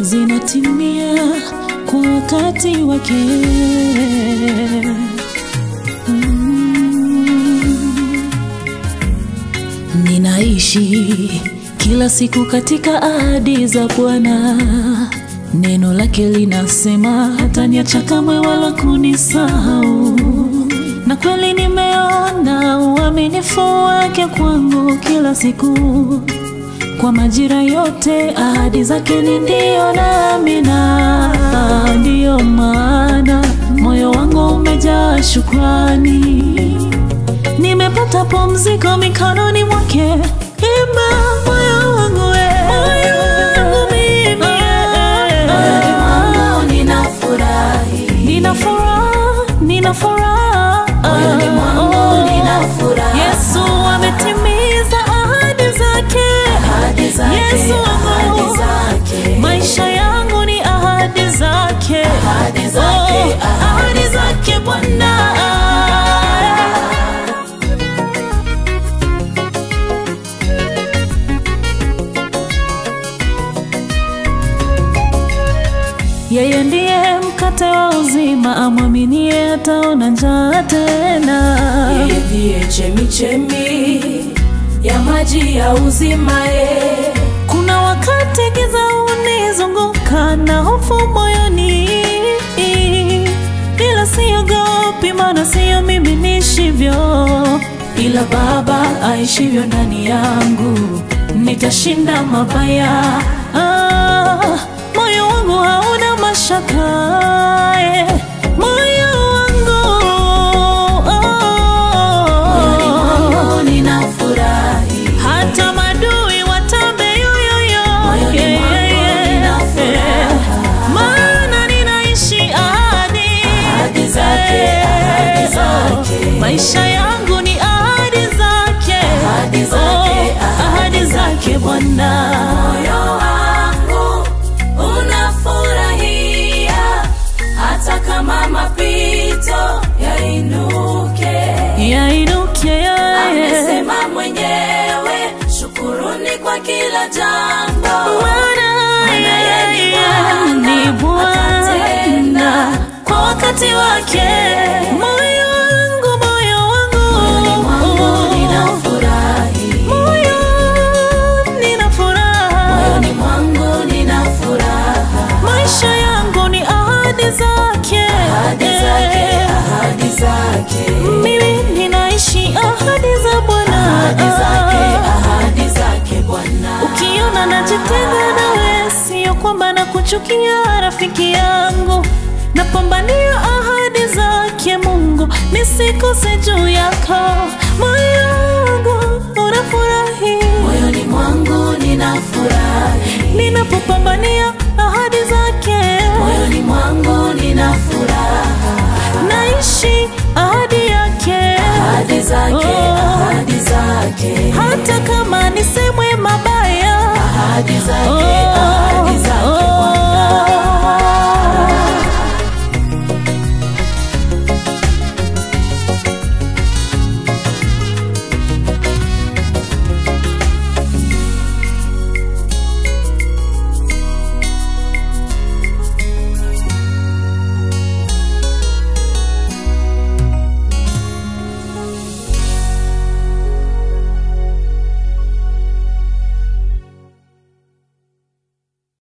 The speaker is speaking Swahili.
zinatimia kwa wakati wake. Mm. Ninaishi kila siku katika ahadi za Bwana. Neno lake linasema hataniacha kamwe wala kunisahau, na kweli nimeona uaminifu wake kwangu kila siku. Kwa majira yote ahadi zake ni ndio na amina. Ndiyo maana moyo wangu umejaa shukrani, nimepata pumziko mikononi mwake. Imba moyo wangu we, moyo wangu mimi, Moyoni mwangu ninafurahi. nina furaha, nina furaha Moyoni mwangu ninafurahi. Yesu ametimiza ahadi zake. Ahadi zake, Yesu ahadi wangu, zake. maisha yangu ni ahadi zake, Ahadi zake, Oh, ahadi ahadi zake Bwana. Yeye ndiye mkate wa uzima, amwaminie ataona njaa tena. Yeye ndiye chemichemi ya maji ya uzima ye. Kuna wakati giza unizunguka na hofu moyoni, ila siogopi, maana sio mimi nishivyo, ila Baba aishivyo ndani yangu, nitashinda mabaya. Ah, moyo wangu hauna mashaka eh, moyo wangu Moyoni oh, mwangu ninafurahi. hata madui watambe yoyoyo, Moyoni Yeah, mwangu yeah, nina yeah. furaha. maana ninaishi ahadi Ahadi zake, Eh, ahadi zake. oh, maisha yangu ni ahadi zake, Ahadi zake, Oh, ahadi ahadi zake Bwana. Moyo wangu unafurahia hata kama mapito yainuke. Yainuke yeye. Amesema mwenyewe, shukuruni kwa kila jambo. Maana Maana yeye ni yeye ni Bwana, Bwana kwa wakati wake. Moyo wangu, moyo Moyoni mwangu wangu, ninafurahi. moyo nina furaha, Moyoni mwangu nina furaha. maisha yangu ni ahadi zake, Ahadi zake, ahadi zake. mimi ninaishi ahadi za Bwana, Ahadi zake, ahadi zake Bwana. Ukiona najitenga nawe, sio kwamba nakuchukia rafiki yangu, napambania ahadi zake Mungu, nisikose juu yako. Moyo wangu unafurahi Moyoni mwangu nina furahi. ninapopambania ahadi zake, Moyoni mwangu nina furaha. naishi ahadi yake, Ahadi zake, Oh. ahadi zake. hata kama nisemwe mabaya, Ahadi zake, Oh,